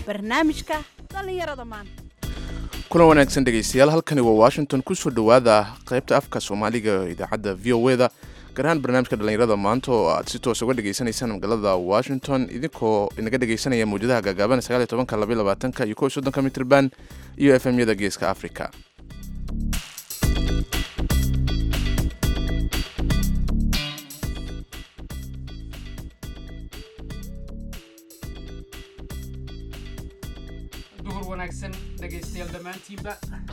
barnaamijka dhallinyarada maanta kulan wanaagsan dhegaystayaal halkani waa washington kusoo dhowaada qaybta afka soomaaliga ee idaacadda v o e da gaar ahaan barnaamijka dhallinyarada maanta oo aad si toos uga dhagaysanaysaan magaalada washington idinkoo inaga dhagaysanaya mawjadaha gaagaaban sagaaliyo tobanka labaiyo labaatanka iyo kow iyo soddonka mitrban iyo f m yada geeska africa duhur wanaagsan dhegaystayaal dhammaantiinba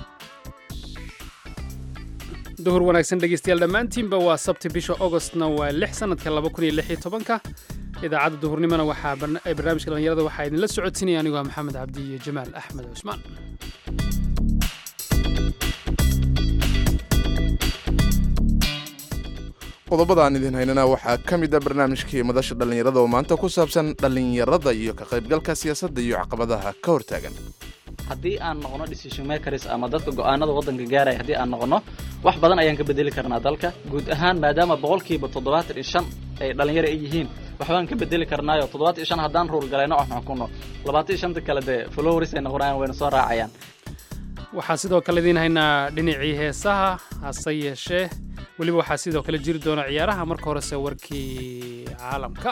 duhur wanaagsan dhegaystayaal dhammaantiinba waa sabti bisha augostna waa lix sanadka laba kun iyo lix iyo tobanka idaacadda duhurnimona waxaa ee barnaamijka dhallinyarada waxaa idinla socodsiinaya anigu waa maxamed cabdi iyo jamaal axmed cusmaan qodobada aan idin haynana waxaa ka mid a barnaamijkii madasha dhallinyarada oo maanta ku saabsan dhallinyarada iyo ka qaybgalka siyaasadda iyo caqabadaha ka hortaagan haddii aan noqono decision makers ama dadka go'aanada waddanka gaaraya haddii aan noqono wax badan ayaan ka bedeli karnaa dalka guud ahaan maadaama boqolkiiba toddobaatan iyo shan ay dhallinyaro ay yihiin waxbaan ka bedeli karnaayo toddobaatan iyo shan haddaan ruur galayno aan xukunno labaatan iyo shanta kale dee followers ay noqonayaan wayna soo raacayaan waxaa sidoo kale idiin haynaa dhinacii heesaha hase yeeshee weliba waxaa sidoo kale jiri doona ciyaaraha marka horese warkii caalamka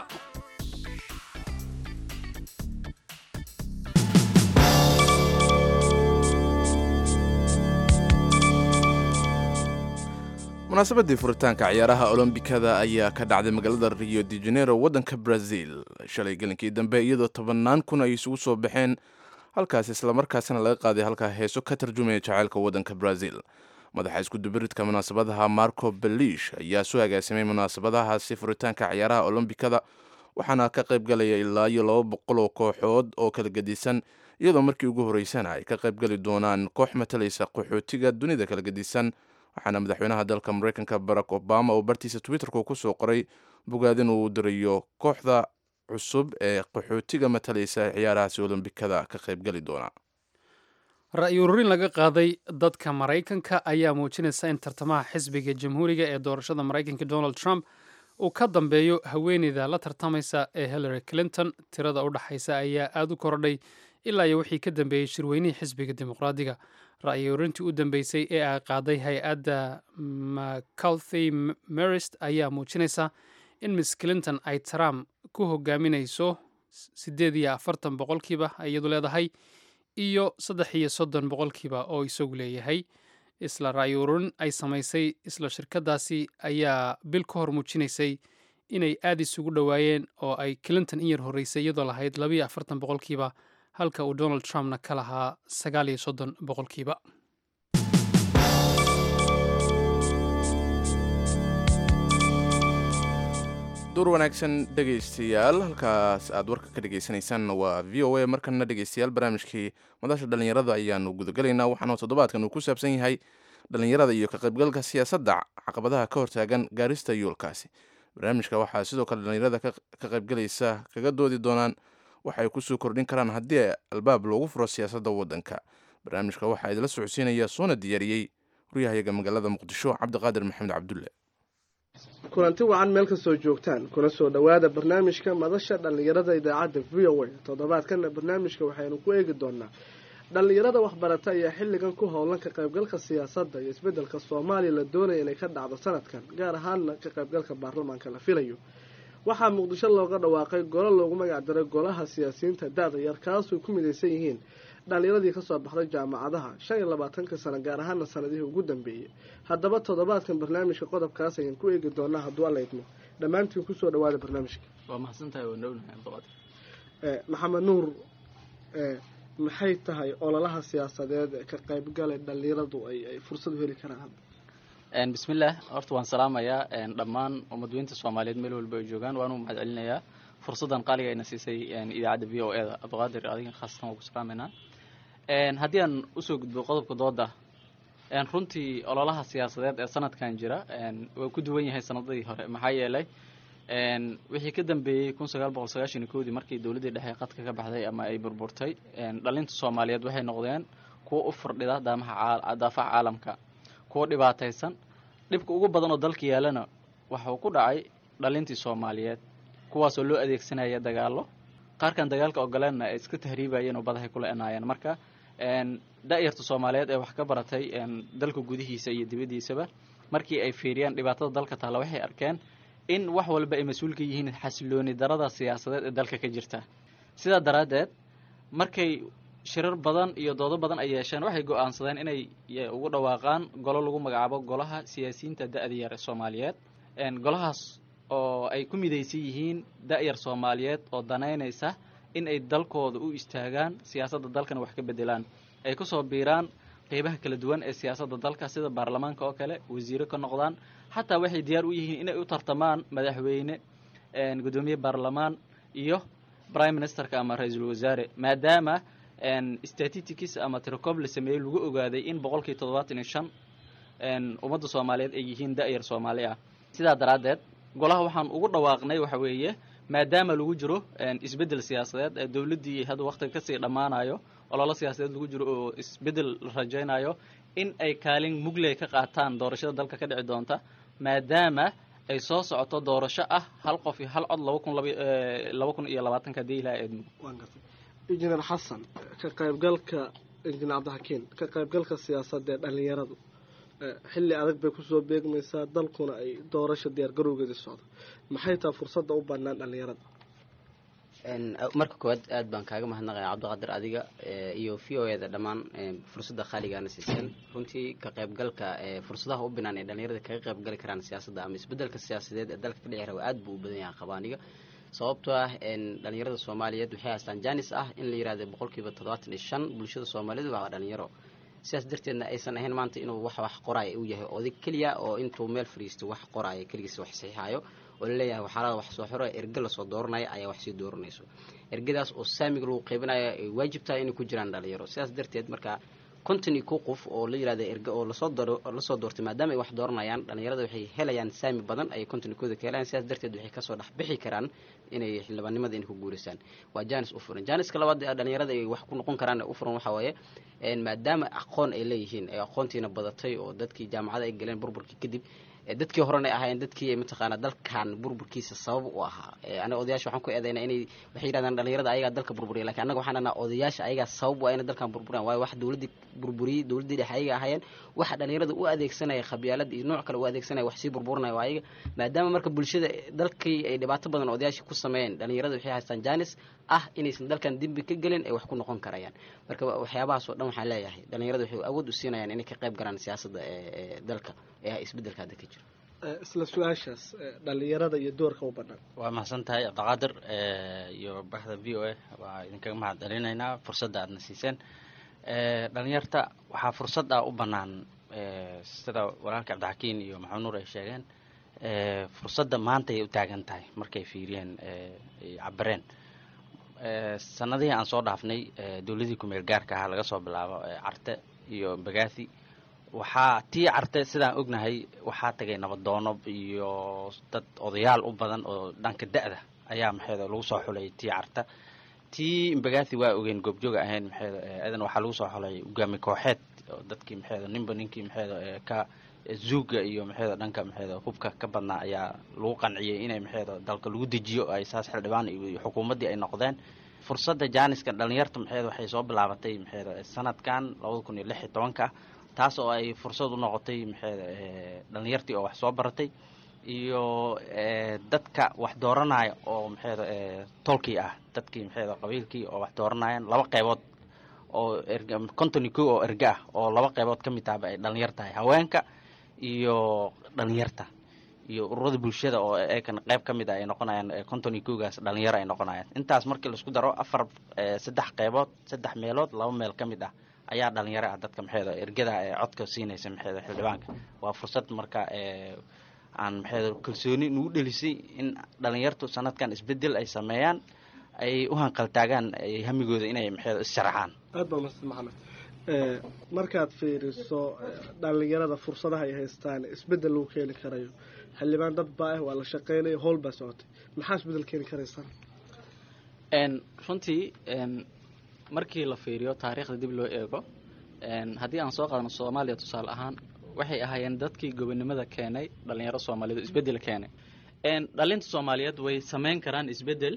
munaasabadii furitaanka ciyaaraha olombikada ayaa ka dhacday magaalada rio de janeiro waddanka brazil shalay gelinkii dambe iyadoo tobannaan kun ay isugu soo baxeen halkaas islamarkaasina laga qaaday halkaa heeso ka tarjumaya jaceylka waddanka brazil madaxa iskudubiridka munaasabadaha marco belish ayaa soo agaasimay munaasabadahaasi furitaanka ciyaaraha olombikada waxaana ka qayb galaya ilaa iyo laba boqol oo kooxood oo kala gedisan iyadoo markii ugu horreysana ay ka qaybgali doonaan koox matalaysa qaxootiga dunida kala gedisan waxaana madaxweynaha dalka mareykanka barack obama oo bartiisa twitterku kusoo qoray bogaadin uu dirayo kooxda cusub ee qaxootiga matalaysa ciyaarahaasi olombikada ka qaybgali doona ra'yi ururin laga qaaday dadka maraykanka ayaa muujinaysa in tartamaha xisbiga jamhuuriga ee doorashada maraykanka donald trump uu ka dambeeyo haweeneyda la tartamaysa ee hillary clinton tirada u dhaxaysa ayaa aada u korodhay ilaa iyo wixii ka dambeeyey shirweynihii xisbiga dimuqraadiga ra'yi ururintii u dambeysay ee ay qaaday hay-adda mcalthy marist ayaa muujinaysa in miss clinton ay trump ku hogaaminayso siddeed iyo afartan boqolkiiba iyadu leedahay iyo saddex iyo soddon boqolkiiba oo isagu leeyahay isla ra'yi ururin ay samaysay isla shirkadaasi ayaa bil ka hor muujinaysay inay aada isugu dhowaayeen oo ay clinton in yar horreysay iyadoo lahayd labayo afartan boqolkiiba halka uu donald trumpna ka lahaa sagaal iyo soddon boqolkiiba duur wanaagsan dhegaystayaal halkaas aad warka ka dhagaysanaysaan waa v o a markana dhegaystayaal barnaamijkii madasha dhallinyarada ayaanu gudagalaynaa waxaana toddobaadkan uu ku saabsan yahay dhallinyarada iyo ka qaybgalka siyaasadda caqabadaha ka hortaagan gaarista yoolkaasi barnaamijka waxaa sidoo kale dhallinyarada ka qaybgalaysa kaga doodi doonaan waxa ay kusoo kordhin karaan haddii albaab loogu furo siyaasadda waddanka barnaamijka waxaa idila socodsiinaya soona diyaariyey waryahayaga magaalada muqdisho cabdiqaadir maxamed cabdulle kulanti wacan meel kastoo joogtaan kuna soo dhowaada barnaamijka madasha dhallinyarada idaacadda v o a toddobaadkana barnaamijka waxaynu ku eegi doonaa dhallinyarada waxbarata ayaa xilligan ku howlan ka qaybgalka siyaasadda iyo isbeddelka soomaaliya la doonaya inay ka dhacdo sanadkan gaar ahaanna ka qaybgalka baarlamaanka la filayo waxaa muqdisho looga dhawaaqay golo loogu magac daray golaha siyaasiyiinta da-da yar kaasoo ku midaysan yihiin dhallinyaradii kasoo baxday jaamacadaha shan iyo labaatanka sano gaar ahaana sanadihii ugu dambeeyey haddaba toddobaadkan barnaamijka qodobkaas ayaan ku eegi doonaa hadduu alla idmo dhammaantiin kusoo dhawaada barnaamijka waa mahadsantahay waa dhownahay abdiqaadir maxamed nuur maxay tahay ololaha siyaasadeed ee ka qaybgale dhallinyaradu ay fursad u heli karaan bismillaah horta waan salaamayaa dhammaan ummadweynta soomaaliyeed meel walba ay joogaan waanu mahad celinayaa fursaddan qaaliga ayna siisay idaacadda v o e da abdiqaadir adiga khaasatan waa ku salaameynaa haddii aan usoo gudbo qodobka dooda runtii ololaha siyaasadeed ee sanadkan jira waa ku duwan yahay sanadadii hore maxaa yeelay wixii ka dambeeyey kun sagaal boqol sagaashan iyo kowdii markii dowladdii dhexe qadka ka baxday ama ay burburtay dhalinta soomaaliyeed waxay noqdeen kuwa u fardhida daamaha daafaha caalamka kuwa dhibaataysan dhibka ugu badan oo dalka yaalana waxuu ku dhacay dhalintii soomaaliyeed kuwaasoo loo adeegsanaya dagaallo qaarkan dagaalka ogoleenna ay iska tahriibayeen oo badahay kula enaayeen marka da-yarta soomaaliyeed ee wax ka baratay dalka gudihiisa iyo dibaddiisaba markii ay fiiriyeen dhibaatada dalka taalla waxay arkeen in wax walba ay mas-uul ka yihiin xasilooni darada siyaasadeed ee dalka ka jirta sidaa daraaddeed markay shirar badan iyo doodo badan ay yeesheen waxay go-aansadeen inay ugu dhawaaqaan golo lagu magacaabo golaha siyaasiyiinta da-da yar ee soomaaliyeed golahaas oo ay ku midaysan yihiin da-yar soomaaliyeed oo danaynaysa in ay dalkooda u istaagaan siyaasadda dalkana wax ka bedelaan ay kusoo biiraan qeybaha kala duwan ee siyaasadda dalka sida baarlamaanka oo kale wasiiro ka noqdaan xataa waxay diyaar u yihiin inay u tartamaan madaxweyne guddoomiye baarlamaan iyo prime ministerka ama ra-iisul wasaare maadaama statistics ama tirocob la sameeyey lagu ogaaday in boqolkii toddobaatan iyo shan ummadda soomaaliyeed ay yihiin da-yar soomaali ah sidaa daraaddeed golaha waxaan ugu dhawaaqnay waxa weeye maadaama lagu jiro isbeddel siyaasadeed ee dowladdii hadda waqtiga kasii dhammaanayo ololo siyaasadeed lagu jiro oo isbeddel la rajaynayo in ay kaalin mugley ka qaataan doorashada dalka ka dhici doonta maadaama ay soo socoto doorasho ah hal qof iyo hal cod laba kun laba kun iyo labaatanka hadii ilaha eedmo injineer xasan ka qaybgalka injineer cabdixakiin ka qaybgalka siyaasadda ee dhalinyaradu xilli adag bay kusoo beegmaysaa dalkuna ay doorasha diyaar garowgeeda socdo maxay tahay fursadda u bannaan dhalinyarada marka koowaad aad baan kaaga mahadnaqaya cabdiqaadir adiga iyo v o eda dhammaan fursadda khaaligaana siiseen runtii ka qaybgalka fursadaha u binaan ee dhalinyarada kaga qaybgali karaan siyaasadda ama isbedelka siyaasadeed ee dalka ka dhici raba aad buu u badan yahay qabaaniga sababtoo ah dhalinyarada soomaaliyeed waxay haystaan janis ah in la yihahdo boqolkiiba toddobaatan iyo shan bulshada soomaaliyeed waa dhalinyaro sidaas darteedna aysan ahayn maanta inuu wax wax qoraayo uu yahay oday keliya oo intuu meel fadhiisto wax qoraayo keligiis wax saxiixayo oo laleeyahay waxaalada wax soo xiro erge lasoo dooranaya ayaa wax sii dooranayso ergadaas oo saamiga lagu qaybinayo ay waajib tahay inay ku jiraan dhalinyaro sidaas darteed marka konton iyo kow qof oo la yihahda erge oo lasoo doo lasoo doortay maadaama ay wax dooranayaan dhalinyarada waxay helayaan saami badan ayay konton iyo kooda ka helayaan sidaas darteed waxay kasoo dhex bixi karaan inay xildhibaannimada inay ku guuraysaan waa janis u furan janiska labaad ee dhalinyarada ay wax ku noqon karaan ee u furan waxaa waaye maadaama aqoon ay leeyihiin ee aqoontiina badatay oo dadkii jaamacada ay galeen burburkii kadib dadkii horena ahaayeen dadkii mataqaana dalkan burburkiisa sabab u ahaa aniga odayaasha waxaan ku eedaynaa inay waxay yidhahdaan dhalinyarada ayagaa dalka burburiya lakin annaga waxaan dhahnaa odayaasha ayagaa sabab u ah inay dalkan burburiyaan waayo wax dowladdii burburiyey dowladdii dhexe ayaga ahaayeen waxa dhalinyarada u adeegsanaya khabyaalad iyo nooc kale u adeegsanaya wax sii burburinaya waa ayaga maadaama marka bulshada dalkii ay dhibaato badan odayaashii ku sameeyeen dhalinyarada waxay haystaan janis ah inaysan dalkan dembi ka gelin ay wax ku noqon karayaan marka waxyaabahaas oo dhan waxaan leeyahay dhalinyarada waxay awood u siinayaan inay ka qayb galaan siyaasadda ee dalka ee isbeddelka hadda ka jiro isla su-aashaas dhalinyarada iyo doorka u bannaan waa mahadsan tahay cabdiqaadir iyo baxda v o a waa idinkaga mahad celinaynaa fursadda aadna siiseen dhalinyarta waxaa fursad ah u bannaan sida walaalka cabdixakiin iyo maxamed nuur ay sheegeen fursadda maanta ay u taagan tahay markay fiiriyeen ay cabareen sanadihii aan soo dhaafnay dowladii kumeel gaarka ahaa laga soo bilaabo carte iyo bagathi waxaa tii carte sidaan ognahay waxaa tagay nabadoono iyo dad odayaal u badan oo dhanka da-da ayaa maxeeda lagu soo xulay tii carta tii mbagathi waa ogeen goobjooga ahayn maxeeda adan waxaa lagu soo xulay ugaami kooxeed oo dadkii maxeeda ninba ninkii maxeeda ka zuuga iyo maxeeda dhanka maxeeda hubka ka badnaa ayaa lagu qanciyey inay maxeeda dalka lagu dejiyo ay saas xildhibaan iyo xukuumaddii ay noqdeen fursadda jaaniska dhalinyarta maxeeda waxay soo bilaabatay maxeeda sanadkan labada kun iyo lix iyo tobanka taas oo ay fursad u noqotay maxeeda dhalinyartii oo wax soo baratay iyo dadka wax dooranaya oo maxeeda tolkii ah dadkii maxeeda qabiilkii oo wax dooranayaan laba qeybood oo erg conton iyo ko oo erge ah oo laba qeybood ka mid tahaba ay dhalinyar tahay haweenka iyo dhalinyarta iyo ururada bulshada oo eekan qeyb ka mid ah ay noqonayaan conton iyo kogaas dhalinyaro ay noqonayaan intaas markii laisku daro afar saddex qeybood saddex meelood laba meel ka mid ah ayaa dhalinyaro ah dadka maxeeda ergada ee codka siinaysa maxeeda xildhibaanka waa fursad marka aan maxeeda kalsooni nagu dhelisay in dhalinyartu sanadkan isbedel ay sameeyaan ay u hanqaltaagaan hamigooda inay maxeeda issharaxaan aad baa mahadsan maxamed markaad fiiriso dhalinyarada fursadaha ay haystaan isbedel lagu keeni karayo xildhibaan dad baa ah waa la shaqeynaya howl baa socotay maxaa isbedel keeni karaysaa runtii markii la fiiriyo taariikhda dib loo eego haddii aan soo qaadno soomaaliya tusaale ahaan waxay ahaayeen dadkii gobonimada keenay dhalinyaro soomaaliyeed oo isbedel keenay dhalinta soomaaliyeed way sameyn karaan isbedel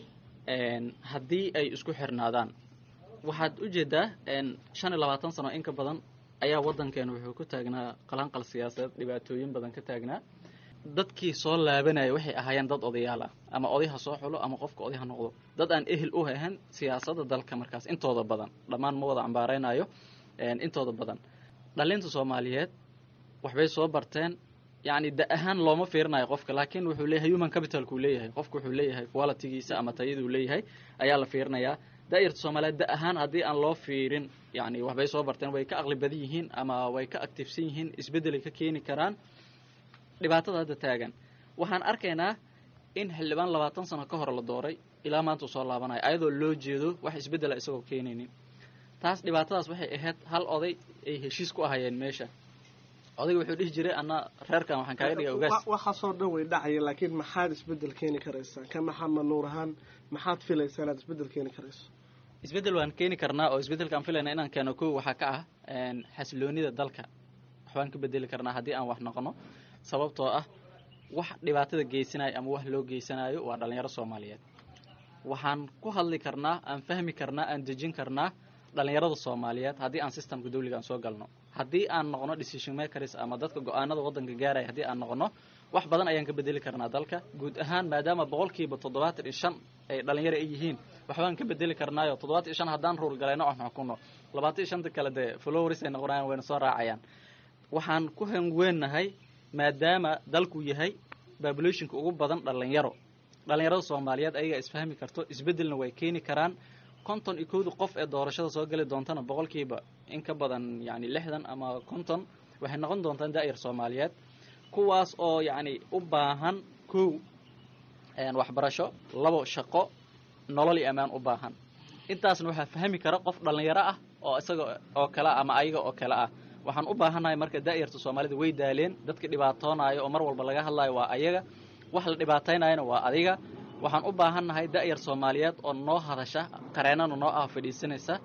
haddii ay isku xirnaadaan waxaad ujeedaa shan iyo labaatan sano in ka badan ayaa waddankeena wuxuu ku taagnaa qalanqal siyaasadeed dhibaatooyin badan ka taagnaa dadkii soo laabanaya waxay ahaayeen dad odayaal ah ama oday ha soo xulo ama qofka oday ha noqdo dad aan ehel u ahan siyaasadda dalka markaas intooda badan dhammaan ma wada cambaaraynayo intooda badan dhalinta soomaaliyeed waxbay soo barteen yacni da ahaan looma fiirinayo qofka laakiin wuxuu leeyahay human capitalkuu leeyahay qofka wuxuu leeyahay qualitygiisa ama tayaduu leeyahay ayaa la fiirinayaa daa'irta soomaaliyeed da ahaan haddii aan loo fiirin yacni waxbay soo barteen way ka aqli badan yihiin ama way ka actifsan yihiin isbeddelay ka keeni karaan dhibaatada hadda taagan waxaan arkaynaa in xildhibaan labaatan sano ka hor la dooray ilaa maanta uu soo laabanayo ayadoo loo jeedo wax isbeddela isagoo keenaynin taas dhibaatadaas waxay ahayd hal oday ay heshiis ku ahayeen meesha odayga wuxuu dhihi jiray anna reerkan waxaan kaaga dhigay ogaas waxaasoo dhan way dhacaya laakiin maxaad isbeddel keeni karaysaa ka maxamed nuur ahaan maxaad filaysaa inaad isbeddel keeni karayso isbeddel waan keeni karnaa oo isbeddelkaan filayna inaan keeno kow waxaa ka ah xasiloonida dalka waxbaan ka bedeli karnaa haddii aan wax noqono sababtoo ah wax dhibaatada geysanayo ama wax loo geysanayo waa dhalinyaro soomaaliyeed waxaan ku hadli karnaa aan fahmi karnaa aan dejin karnaa dhalinyarada soomaaliyeed haddii aan systemka dawliga aan soo galno haddii aan noqono decision makers ama dadka go-aanada waddanka gaaraya haddii aan noqono wax badan ayaan ka bedeli karnaa dalka guud ahaan maadaama boqolkiiba toddobaatan iyo shan ay dhalinyaro ay yihiin waxbaan ka bedeli karnaayo toddobaatan iyo shan haddaan ruur galayno aan xukuno labaatan iyo shanta kale dee flowers ay noqonayaan wayna soo raacayaan waxaan ku hangweennahay maadaama dalku yahay populationka ugu badan dhalinyaro dhalinyarada soomaaliyeed ayagaa isfahmi karto isbeddelna way keeni karaan konton iyo kowda qof ee doorashada soo geli doontana boqolkiiba in ka badan yacni lixdan ama konton waxay noqon doontaan daa'ir soomaaliyeed kuwaas oo yacni u baahan kow waxbarasho labo shaqo nolol iyo ammaan u baahan intaasna waxaa fahmi kara qof dhalinyaro ah oo isaga oo kale ah ama ayaga oo kale ah waxaan u baahannahay marka daa'irta soomaalida way daaleen dadka dhibaatoonaayo oo mar walba laga hadlayo waa ayaga wax la dhibaataynayana waa adiga waxaan u baahannahay da'yar soomaaliyeed oo noo hadasha qareennana noo ah fadhiisanaysa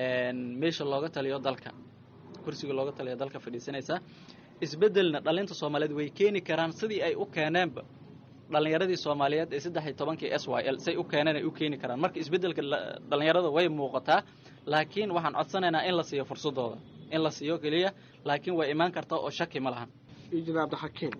meesha looga taliyo dalka kursiga looga taliyo dalka fadhiisanaysa isbeddelna dhalinta soomaaliyeed way keeni karaan sidii ay u keeneenba dhalinyaradii soomaaliyeed ee saddex iyo tobankii s y l say u keeneen ay u keeni karaan marka isbeddelka dhalinyarada way muuqataa laakiin waxaan codsanaynaa in la siiyo fursadooda in la siiyo keliya laakiin way imaan kartaa oo shaki ma lahan injineer cabdixakiim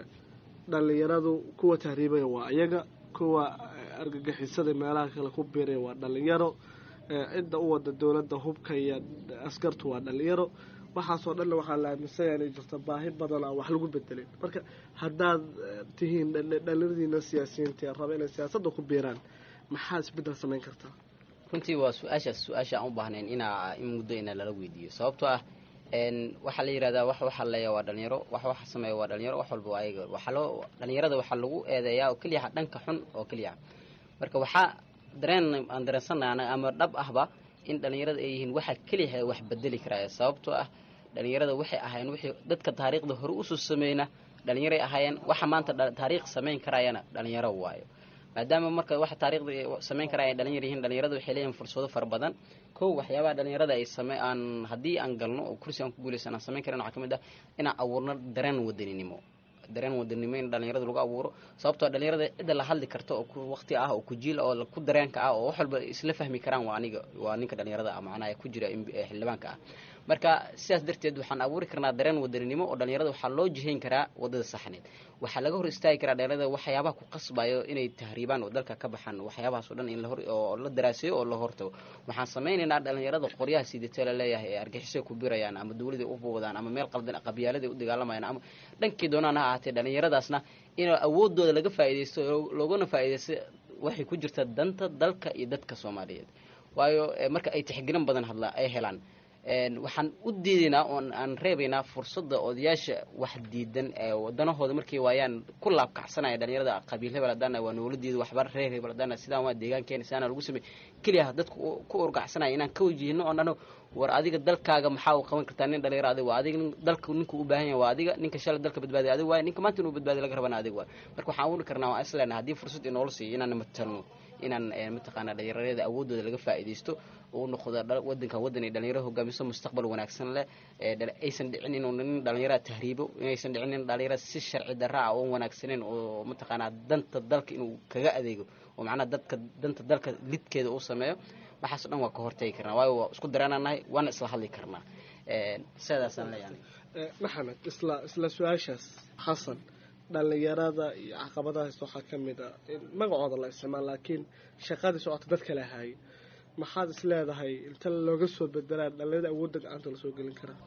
dhalinyaradu kuwa tahriibaya waa iyaga kuwa argagixisada meelaha kale ku biiraya waa dhalinyaro cidda u wada dowladda hubka iyo askartu waa dhalinyaro waxaasoo dhanna waxaa la aaminsanya inay jirto baahi badan aan wax lagu bedelin marka haddaad tihiin dhalinyaradiina siyaasiyiinta ee raba inay siyaasadda ku biiraan maxaa isbeddel samayn kartaa runtii waa su-aashaas su-aasha aan u baahnayn inaa in muddo ina lala weydiiyo sababtoo ah waxaa la yidhahdaa wax waxa leeya waa dhalinyaro wax waxa sameeya waa dhalinyaro wax walba waa ayaga waxaa loo dhalinyarada waxaa lagu eedeeyaa oo keliya dhanka xun oo keliya marka waxaa dareen aan dareensanay ama dhab ahba in dhalinyarada ay yihiin waxa keliya wax bedeli karaya sababtoo ah dhalinyarada waxay ahaayeen wixii dadka taariikhda hore usoo sameyna dhalinyaray ahaayeen waxa maanta taariikh samayn karayana dhalinyaro waayo maadaama marka waxa taariikhda samayn karaya ay dhalinyar yihiin dhalinyarada waxay leeyihin fursado fara badan kow waxyaabaha dhalinyarada ay same aan haddii aan galno oo kursi aan ku guulaysan aan samayn karin waxaa ka mid ah inaan abuurno dareen wadaninimo dareen wadaninimo in dhalinyarada lagu abuuro sababtoo dhalinyarada cidda la hadli karta oo ku waqti ah oo ku jiil oo ku dareenka ah oo wax walba isla fahmi karaan waa aniga waa ninka dhalinyarada ah macnaha ku jira xildhibaanka ah marka sidaas darteed waxaan abuuri karnaa dareen wadaninimo oo dhalinyarada waxaa loo jihayn karaa wadada saxneed waxaa laga hor istaagi karaa dhalinyarada waxyaabaha ku qasbayo inay tahriibaan oo dalka ka baxaan waxyaabahaas o dhan in lahor oo la daraaseeyo oo la hortago waxaan samaynaynaa dhalinyarada qoryaha sidatee la leeyahay ee argixisay ku birayaan ama dawladay u boodaan ama meel qaldan qabyaaladay u dagaalamayaan ama dhankii doonaan ha ahaatee dhalinyaradaasna in awoodooda laga faa'iidaysto loogana faa'iidaysto waxay ku jirtaa danta dalka iyo dadka soomaaliyeed waayo marka ay tixgelin badan hadla ay helaan waxaan u diidaynaa oon aan reebaynaa fursadda odayaasha wax diidan ee wadanahooda markay waayaan ku laabkacsanaya dhalinyarada qabiil hebel haddaana waa nooladiida waxba reer hebel haddaana sidaan waa deegaankeena sidaana lagu samey keliya dadku ku urgacsanaya inaan ka wajihino oon dhano war adiga dalkaaga maxaa u qaban kartaa nin dhalinyaro adiga waa adiga nin dalka ninku u baahan yahay waa adiga ninka shalay dalka badbaadiya adiga waay ninka maanta inuu badbaadiya laga rabana adiga waay marka waxaan abuuri karnaa waan isleenahay haddii fursad inoola siiyo inaan matalno inaan mataqaanaa dhalinyarada awoodooda laga faa'iidaysto uu noqdo wadankan wadan ay dhalinyaro hogaamiso mustaqbal wanaagsan leh aysan dhicin inuu nin dhalinyarada tahriibo inaysan dhicin nin dhalinyarada si sharci darra ah oon wanaagsaneyn oo mataqaanaa danta dalka inuu kaga adeego oo macnaha dadka danta dalka lidkeeda uu sameeyo waxaas o dhan waa ka hortagi karnaa waayo waa isku dareenanahay waana isla hadli karnaa sidaasaan leeyahay maxamed isla isla su-aashaas xasan dhalinyarada iyo caqabadahaas waxaa ka mid a in magacooda la isticmaal laakiin shaqadii socota dad kale haye maxaad is leedahay inta looga soo bedelaa dhalinyarada awoodda gacanta lasoo gelin karaa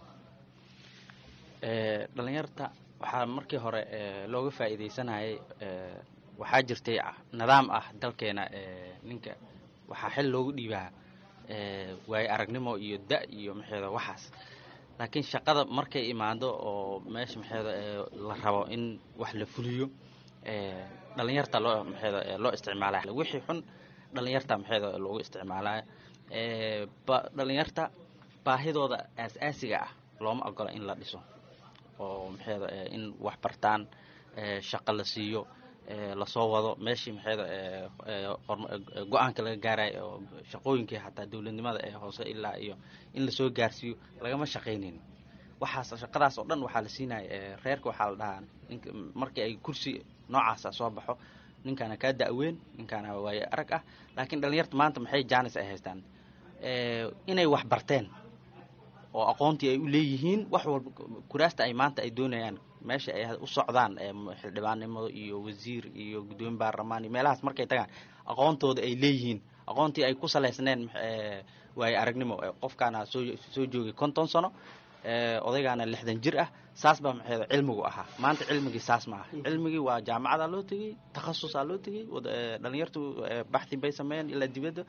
dhalinyarta waxaa markii hore looga faa'iidaysanayay waxaa jirtay nidaam ah dalkeena ninka waxaa xil loogu dhiibaa waayo aragnimo iyo da iyo maxeeda waxaas laakiin shaqada markay imaado oo meesha maxeeda la rabo in wax la fuliyo dhalinyarta loo maxeeda loo isticmaalaya wixii xun dhalinyarta maxeeda loogu isticmaalaya dhalinyarta baahidooda aas-aasiga ah looma ogola in la dhiso oo maxeeda in wax bartaan shaqo la siiyo lasoo wado meeshii maxeeda go-aanka laga gaarayo oo shaqooyinkii xataa dowladnimada ee hoose ilaa iyo in lasoo gaarsiiyo lagama shaqaynayn waxaas shaqadaas oo dhan waxaa la siinaya reerka waxaa la dhahaa nink markii ay kursi noocaasa soo baxo ninkaana kaa da-weyn ninkaana waaye arag ah laakiin dhalinyarta maanta maxay jaanis ay haystaan inay wax barteen oo aqoontii ay u leeyihiin wax walba kuraasta ay maanta ay doonayaan meesha ay u socdaan xildhibaannimo iyo wasiir iyo guddoomiye baarlamaan iyo meelahaas markay tagaan aqoontooda ay leeyihiin aqoontii ay ku salaysneen waaye aragnimo qofkaana soo soo joogay konton sano odaygaana lixdan jir ah saas baa maxeeda cilmigu ahaa maanta cilmigii saas ma aha cilmigii waa jaamacadaa loo tegey takhasusaa loo tegey dhalinyartu baxthi bay sameeyeen ilaa dibadda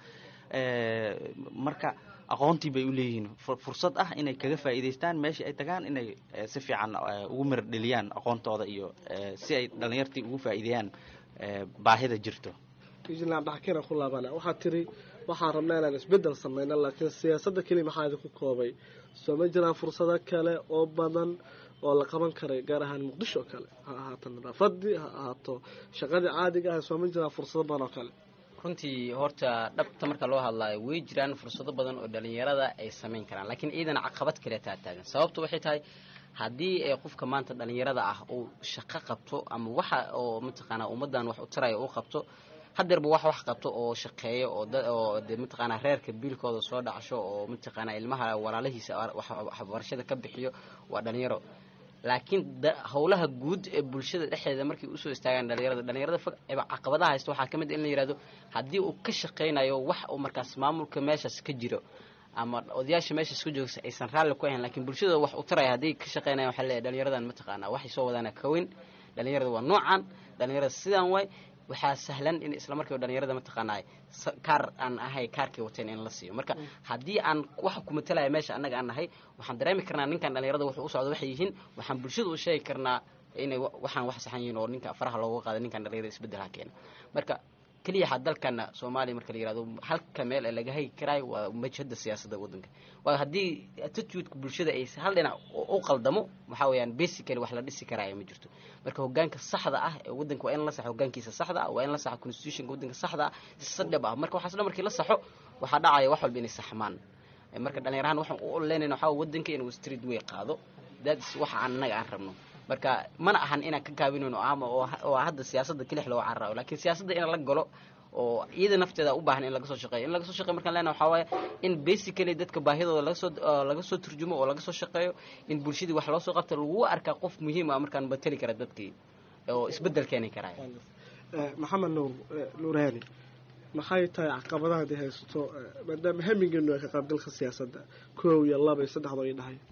marka aqoontii bay u leeyihiin fursad ah inay kaga faa'iidaystaan meeshii ay tagaan inay si fiican ugu mirar dheliyaan aqoontooda iyo si ay dhalinyartii ugu faa'iideeyaan baahida jirto puntland dhaxkina ku laabana waxaad tiri waxaan rabnaa inaan isbeddel sameyno laakiin siyaasadda keliya maxaa idinku koobay soo ma jiraan fursado kale oo badan oo la qaban karay gaar ahaan muqdisho oo kale ha ahaato nadaafadii ha ahaato shaqadii caadiga ah soo ma jiraan fursado badan oo kale runtii horta dhabta marka loo hadlaayo way jiraan fursado badan oo dhalinyarada ay samayn karaan laakiin ciidana caqabad kale taa taagan sababtu waxay tahay haddii ay qofka maanta dhalinyarada ah uu shaqo qabto ama waxa oo mataqaanaa ummaddan wax u taraya uu qabto hadeerba wax wax qabto oo shaqeeyo oo oo de mataqaanaa reerka biilkooda soo dhacsho oo mataqaanaa ilmaha walaalahiisa waxbarashada ka bixiyo waa dhalinyaro laakiin howlaha guud ee bulshada dhexdeeda markay usoo istaagaan dhalinyarada dhalinyarada fog eba caqabadaha haysta waxaa ka mid in la yihahdo haddii uu ka shaqaynayo wax uu markaas maamulka meeshaas ka jiro ama odayaasha meeshaas ka joogsa aysan raalli ku ahayn lakiin bulshadooda wax u taraya haddii ka shaqaynayan waxaa leeyahy dhalinyaradan mataqaanaa waxay soo wadaana ka weyn dhalinyarada waa noocan dhalinyarada sidaan waay waxaa sahlan in isla markiiba dhalinyarada mataqaanaa kaar aan ahay kaarkay wateen in la siiyo marka haddii aan waxa ku matalaya meesha annaga aan nahay waxaan dareemi karnaa ninkan dhalinyarada wuxuu u socdo waxay yihiin waxaan bulshada u sheegi karnaa inay waxaan wax saxan yihiin oo ninka faraha looga qaada ninkan dhalinyarada isbeddelha keena marka keliya ha dalkana soomaaliya marka la yihahdo halka meel ee laga hagi karaayo waa majhada siyaasadda waddanka waayo haddii attitudeka bulshada ay hal dhinac u qaldamo waxaa weeyaan basically wax la dhisi karaayo ma jirto marka hogaanka saxda ah ee waddanka waa in la saxo hogaankiisa saxda ah waa in la saxo constitutionka waddanka saxda ah si dhab ah marka waxaas dhan markii la saxo waxaa dhacaya wax walba inay saxmaan marka dhalinyarahan waxaan u oleynayna waxaa waddanka inuu street way qaado that's waxa aan annaga aan rabno marka mana ahan inaan ka gaabinayno ama oo hadda siyaasadda kelix loo cararayo lakiin siyaasadda in la galo oo iyada nafteeda u baahan in laga soo shaqeeyo in laga soo shaqeyo markaan leenahay waxaa waaye in basically dadka baahidooda laga soo laga soo turjumo oo laga soo shaqeeyo in bulshadii wax loo soo qabto lagu arkaa qof muhiim ah markaan mateli kara dadkii oo isbeddel keeni karaya maxamed nuur nuurhaani maxay tahay caqabadaha hadii haysto maadaama hamigeenu ay ka qaybgalka siyaasadda koow iyo laba iyo saddexdoo ay dhahay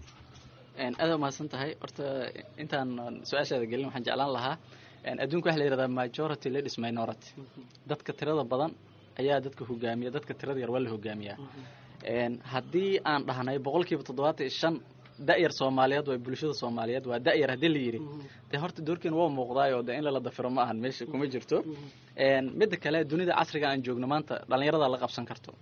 aada umahadsan tahay horta intaan su-aashaada gelin waxaan jeclaan lahaa adduunka waxa la yihahdaa majority ladies minority dadka tirada badan ayaa dadka hogaamiya dadka tirada yar waa la hogaamiyaa haddii aan dhahnay boqol kiiba toddobaatan iyo shan da-yar soomaaliyeed waa bulshada soomaaliyeed waa da-yar haddii la yidhi dee horta doorkeena waa muuqdaayoo dee in lala dafiro ma ahan meesha kuma jirto midda kale dunida casriga aan joogno maanta dhalinyarada la qabsan karto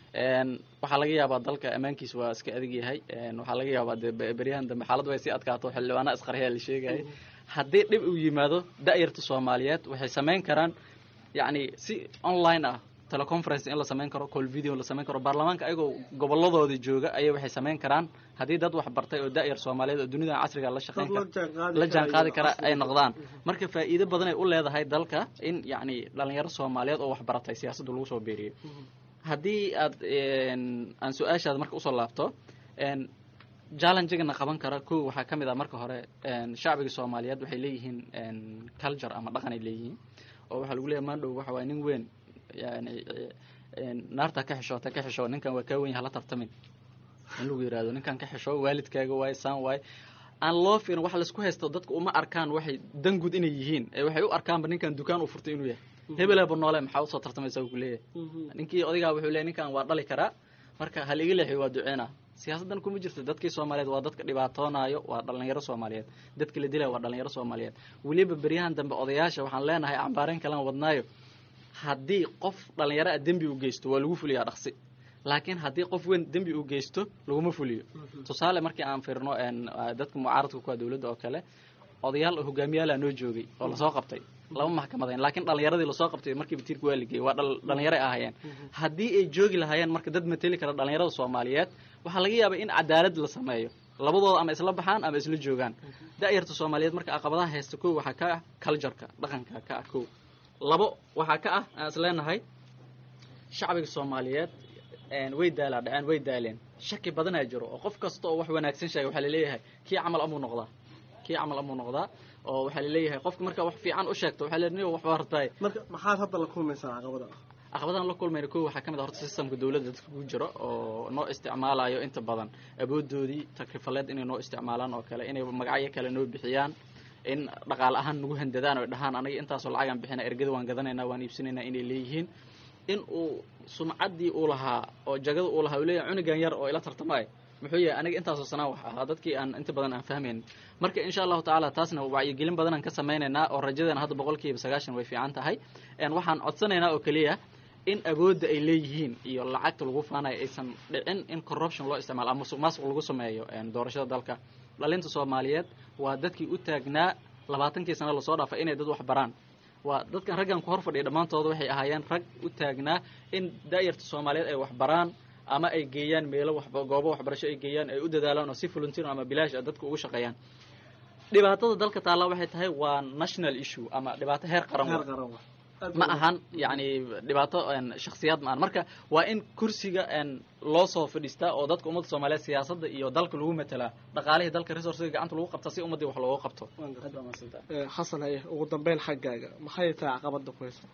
Een, waxaa laga yaabaa dalka ammaankiisa waa iska adag yahay Een, waxaa laga yaabaa dee be- beryahan dambe xaaladdu way sii adkaato xildhibaana isqarxiyaa la sheegaya haddii dhib uu yimaado da'yarta soomaaliyeed waxay samayn karaan yacni si online ah teleconference in la samayn karo call video la samayn karo baarlamaanka ayagoo gobolladooda jooga ayay waxay samayn karaan haddii dad wax bartay oo da'yar soomaaliyeed oo dunida casriga la shaqayn kara la jaan qaadi kara ay noqdaan marka faa'iido badan ay u leedahay dalka in yacni dhalinyaro soomaaliyeed oo wax baratay siyaasadda lagu soo beeriyo haddii aad een, aan su-aashaada marka usoo laabto een, challenge-gana qaban kara kow waxaa ka mid ah marka hore een, shacbiga soomaaliyeed waxay leeyihiin een, culture ama dhaqan ay leeyihiin oo waxaa lagu leeyahay maandhow waxa waay nin weyn yani een, naarta ka xishoota ka xisho ninkan waa kaa weyn hala tartamin in lagu yihahdo ninkan ka xisho waalidkaaga waay saan waay aan loo fiirin waxa laisku haysto dadku uma arkaan waxay dan guud inay yihiin ee waxay u arkaanba ninkan dukaan u furtay inuu yahay hebelaba noole maxaa usoo tartamaysa ku leeyahay ninkii odaygaa wuxuu leeyahay ninkan waa dhali karaa marka hal iga leexiyo waa duceena siyaasaddan kuma jirto dadkii soomaaliyeed waa dadka dhibaatoonaayo waa dhalinyaro soomaaliyeed dadka la dilaya waa dhalinyaro soomaaliyeed weliba beryahan dambe odayaasha waxaan leenahay cambaareyn kalan wadnaayo haddii qof dhalinyaro ah dembi u geysto waa lagu fuliyaa dhaqsi laakiin haddii qof weyn dembi uu geysto laguma fuliyo tusaale markii aan fiirno een, ah, dadka mucaaradka ku ah dowladda oo kale odayaal oo hogaamiyaala noo joogay oo lasoo qabtay lama maxkamadayn laakiin dhalinyaradii lasoo qabtay markiiba tiirka waa ligeyay waa dhal- dhalinyaro ay ahaayeen haddii ay joogi lahaayeen marka dad mateli kara dhalinyarada soomaaliyeed waxaa laga yaabaa in cadaalad la sameeyo labadooda ama isla baxaan ama isla joogaan da'yarta soomaaliyeed marka caqabadaha haysta kow waxaa ka ah cultureka dhaqanka ka ah kow labo waxaa ka ah aan is leenahay shacbiga soomaaliyeed een, way daalaa dhaceen way daaleen shaki badanaa jiro oo qof kasta oo wax wanaagsan sheega waxaa laleeyahay kii camal amuu noqdaa kii camal amuu noqdaa oo waxaa laleeyahay qofka markaa wax fiican u sheegto waxaa leeyahay "Niyow, wax baa rabtaay marka maxaad hadda la kulmaysaa caqabada caqabadahan la kulmayna kow waxaa ka mid ah horta systemka dowladda dadka ku jiro oo noo isticmaalayo inta badan awoodoodii takrifaleed inay noo isticmaalaan oo kale inay magacyo kale noo bixiyaan in dhaqaale ahaan nagu handadaan oo dhahaan anaga intaasoo lacagaan bixina ergada waan gadanaynaa waan iibsanaynaa inay leeyihiin in uu sumcaddii uu lahaa oo jagada uu lahaa uu leeyahay cunugan yar oo ila tartamay muxuu yahay aniga intaasoo sanaa wax ahaa dadkii aan inta badan aan fahmayn marka insha allahu tacaala taasna wacyigelin badan aan ka samaynaynaa oo rajadeena hadda boqolkiiba sagaashan way fiican tahay een waxaan codsanaynaa oo keliya in awoodda ay leeyihiin iyo lacagta lagu faanayo aysan dhicin in corruption loo isticmaalo ama musuq maasuq lagu sameeyo een doorashada dalka dhalinta soomaaliyeed waa dadkii u taagnaa labaatankii sano lasoo dhaafay inay dad wax baraan waa dadkan raggan ku hor fadhiya dhammaantooda waxay ahaayeen rag u taagnaa in da'yarta soomaaliyeed ay wax baraan ama ay geeyaan meelo waxba goobo waxbarasho ay geeyaan ay u dadaalaan oo si volunteer ama bilaash ah dadka ugu shaqeeyaan dhibaatada dalka taalla waxay tahay waa national issue ama dhibaato heer qaran heer wa qaran wa ma ahan yani dhibaato een, shakhsiyaad ma ahan marka waa in kursiga een, loo soo fadhiistaa oo dadka ummadda soomaaliyeed siyaasadda iyo dalka lagu matelaa dhaqaalihii dalka resourcega gacanta lagu qabtaa si ummaddii wax looga qabto Waan gartay. Aad baa mahadsantahay. Eh, xasan haye ugu dambeyn xaggaaga maxay tahay caqabada ku haysato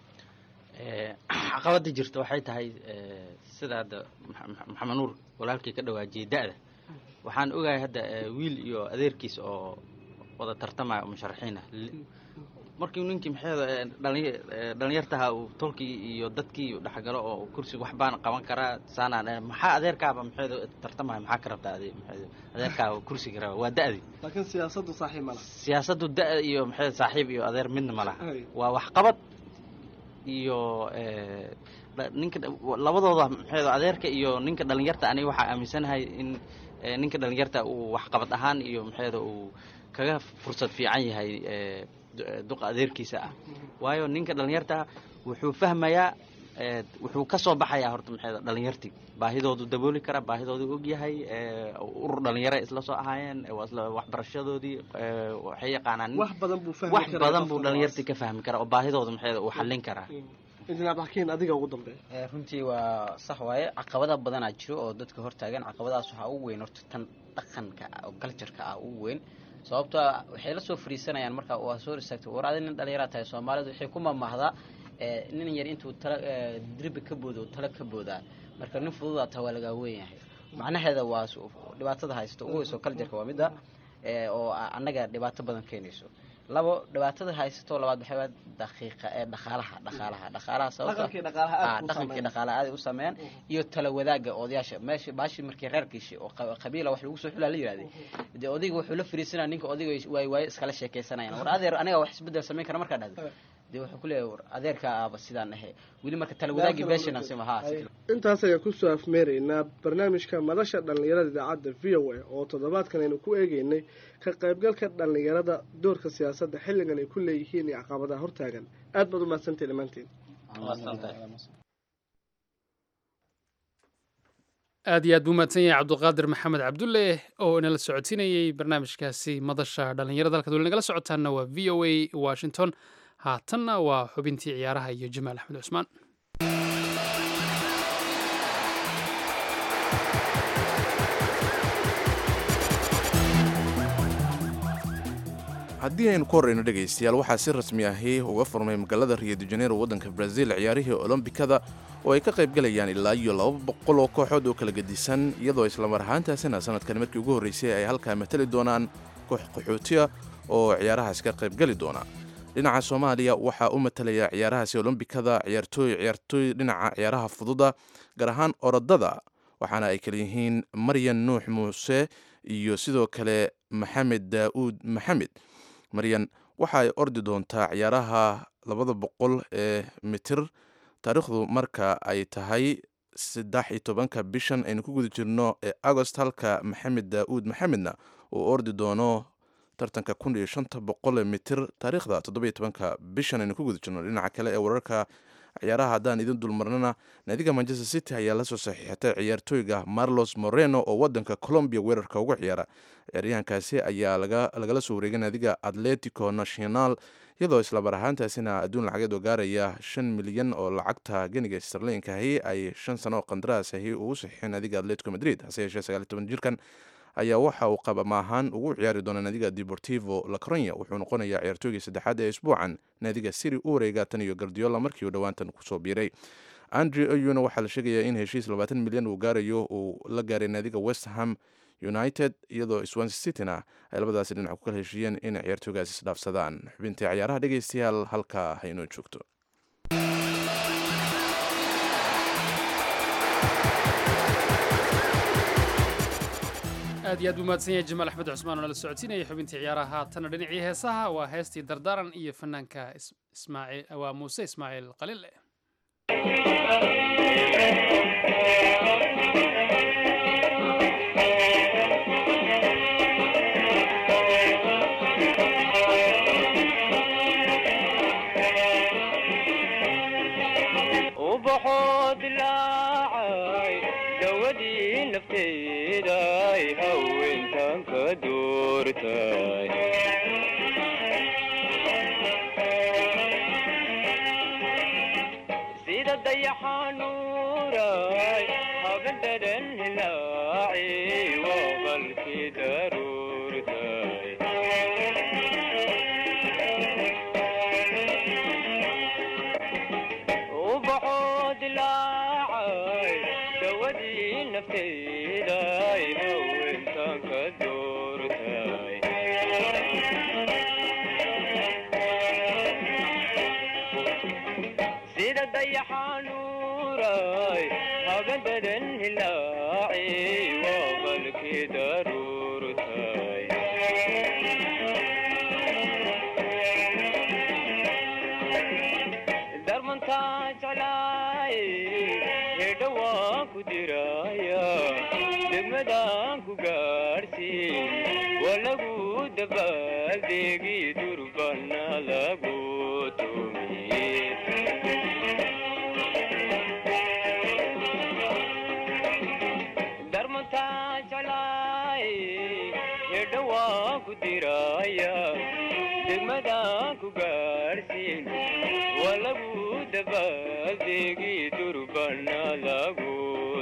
Eh, caqabada jirta waxay tahay eh, sida hadda Maxa- Maxa- maxamed nuur walaalkii ka dhawaajiyey da-da waxaan ogahay hadda eh, wiil iyo adeerkiis oo wada tartamaya oo musharaxiin ah Li- markii ninkii maxeeda eh, dhalin- eh, dhalinyartaha uu tolkii iyo dadkii dhexgalo oo kursi waxbaan qaban karaa saanaan eh, maxaa adeerkaaba maxeeda tartamaya maxaa ka rabtaa ade maxeeda adeerkaaba kursiga raba waa da-di laakiin siyaasaddu saaxiib ma laha siyaasaddu da iyo maxeeda saaxiib iyo adeer midna ma laha Hay. waa waxqabad iyo eh, dha- ninka dha- labadooda maxay adeerka iyo ninka dhalinyarta aniga waxaa aaminsanahay in eh, ninka dhalinyarta uu waxqabad ahaan iyo maxayda uu kaga fursad fiican yahay eh, du- eh, duqa adeerkiisa ah waayo ninka dhalinyarta wuxuu fahmayaa eh, wuxuu ka soo baxayaa horta maxayda dhalinyartii baahidoodu dabooli kara baahidoodu ogyahay eh, urur dhalinyaro isla soo ahaayeen eh, waa isla waxbarashadoodii eh, waxay yaqaanaan wax badan buu fahmi wax karaa badan qofka buu dhalinyartii ka fahmi karaa oo baahidooda maxay uu xallin karaa injineer abdixakiin adiga ugu dambeeya Eh, runtii waa sax waaye caqabada badanaa jiro oo dadka hortaagan caqabadaas waxaa ugu weyn horta tan dhaqanka ah oo galjarka ah ugu weyn sababtoo ah waxay la soo fariisanayaan marka waa soo istaagtay war adi nin dhallinyaraa tahay soomaalidu waxay ku mamahdaa eh, nin yar intuu tala eh, dirbi ka boodo tala ka boodaa marka nin fududaa taa waa lagaa weyn yahay macnaheeda waa su- dhibaatada haysto ugu weyso galjarka waa midda eh, oo a- annaga dhibaato badan keenayso labo dhibaatada haysato labaad waxay waa daqiiqa ee dhaqaalaha dhaqaalaha dhaqaalaha sababtoo ah- dhaqankii dhaqaalaha aad Ah, kuu dhaqankii saameynaya. dhaqaale aad u sameeyaan iyo tala wadaaga odayaasha meesha baashi markii reerkiishi oo qa- qabiila wax lagu soo xulaa la yidhahday dee odayga wuxuu la fariisanaya ninka odayga waay waaye iskala sheekaysanayaan war adeer aniga wax isbedel samayn kara markaa dhahdo dee wuxuu ku leeyahay war adeerka aaba sidaan ahe weli marka tala wadaagii beeshana sima ha intaas ayaan kusoo afmeeraynaa barnaamijka madasha dhallinyarada idaacadda v o a oo toddobaadkan aynu ku eegeynay ka qaybgalka dhallinyarada doorka siyaasadda xilligan ay ku leeyihiin iyo caqabadaha hortaagan aad baad u mahadsantahi dhammaantiin aad iyo aad buu mahadsan yahay cabdulqaadir maxamed cabdulle oo inala socodsiinayey barnaamijkaasi madasha dhallinyarada halkaad weli nagala socotaanna waa v o a washington haatanna waa xubintii ciyaaraha iyo jamaal axmed cusmaan haddii aynu ku horreyno dhegaystayaal waxaa si rasmi ahi uga furmay magaalada rio de janeiro waddanka brazil ciyaarihii olombikada oo ay ka qaybgalayaan ilaa iyo laba boqol oo kooxood oo kala gedisan iyadoo islamar ahaantaasina sanadkan markii ugu horreysay ay halkaa matali doonaan koox qaxootiya oo ciyaarahaas ka qaybgali doona dhinaca soomaaliya waxaa u matalaya ciyaarahaasi olombikada ciyaartooy ciyaartooy dhinaca ciyaaraha fududa gaar ahaan orodada waxaana ay kala yihiin maryan nuux muuse iyo sidoo kale maxamed daa'uud maxamed maryan waxa ay ordi doontaa ciyaaraha labada boqol ee mitir taariikhdu marka ay tahay saddex iyo tobanka bishan aynu ku guda jirno ee agost halka maxamed daa'uud maxamedna uu ordi doono tartanka kun iyo shanta boqol mitir taariikhda toddoba iyo tobanka bishan aynu ku guda jirno dhinaca kale ee wararka ciyaaraha haddaan idin dulmarnana naadiga manchester city ayaa lasoo saxiixatay ciyaartooyga marlos moreno oo wadanka colombia weerarka uga ciyaara ciyaaryahankaasi ayaa lagala soo wareegay naadiga atletico national iyadoo islamar ahaantaasina adduun lacageed oo gaaraya shan milyan oo lacagta geniga starlinkahi ay shan sano oo qandaraasahi ugu saxiixeen naadiga atletico madrid hase yeeshee sagaaliy toban jirkan ayaa waxa uu qabama ahaan ugu ciyaari doona naadiga deportivo lacronia wuxuu noqonayaa ciyaartooygii saddexaad ee isbuucan naadiga siri u wareega tan iyo gardiola markii uu dhowaantan kusoo biiray andre oyuna waxaa la sheegayaa in heshiis labaatan milyan uu gaarayo uu la gaaray naadiga westham united iyadoo swanse cityna ay labadaasi dhinac ku kala heshiiyeen in ciyaartooygaas isdhaafsadaan xubintii ciyaaraha dhegeystayaal halkaa haynoo joogto aad iyo aad buu mahadsan yahay jamaal axmed cusmaan oo nala socodsiinaya xubintii ciyaaraha haatana dhinacii heesaha waa heestii dardaaran iyo fanaanka ismaaciil waa muuse ismaaciil qalile ubaxoo dilaacay dawadii nafteeday haweentan ka doortay sida dayaxanuuray habadadan hilaaci waa qalkii daruurtay ubaxoo dilaacay dawadii nafteeday haweentan ka doortay sida dayaxanuuray habadadan hilaaci waa qalkii daruurtay darmantaa jeclaay hedha waan ku diraya degmadaan ku gaadhsiin waa lagu dabaaldegi durbana lagu tumiye darmantaa jeclaay hedha waan ku diraya degmadaan ku gaadhsiin waa lagu dabaaldegi durbana lagu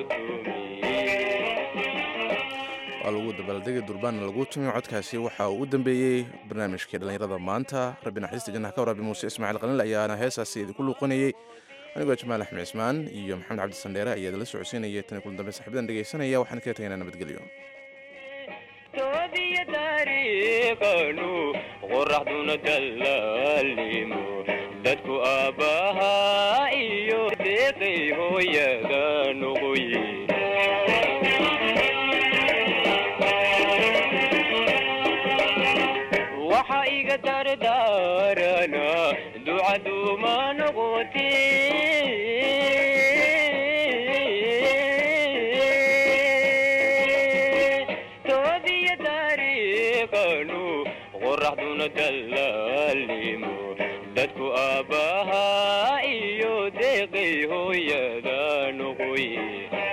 waa lagu dabaaldegi durbaanna lagu tumiyo codkaasi waxa uu u dambeeyey barnaamijkii dhallinyarada maanta rabbi naxariista jannaha ka waraabi muuse ismaaciil qalil ayaana heesaasi idinku luuqanayey anigoo jamaal axmed cismaan iyo maxamed cabdi sandheere ayaa idinla socodsiinayay tan kulan dambe saxiibadan dhegeysanaya waxaan kaga tagaynaa nabadgelyo toodiya taariikhanu qoraxduna dallaalimo dadku aabbahaa iyo deeqay hooyada noqoye waxa iga dardaarana ducaduuma noqoti toobiya taariikhanu qoraxduna dallaalimo dadku aabbahaa iyo deeqay hooyada noqoy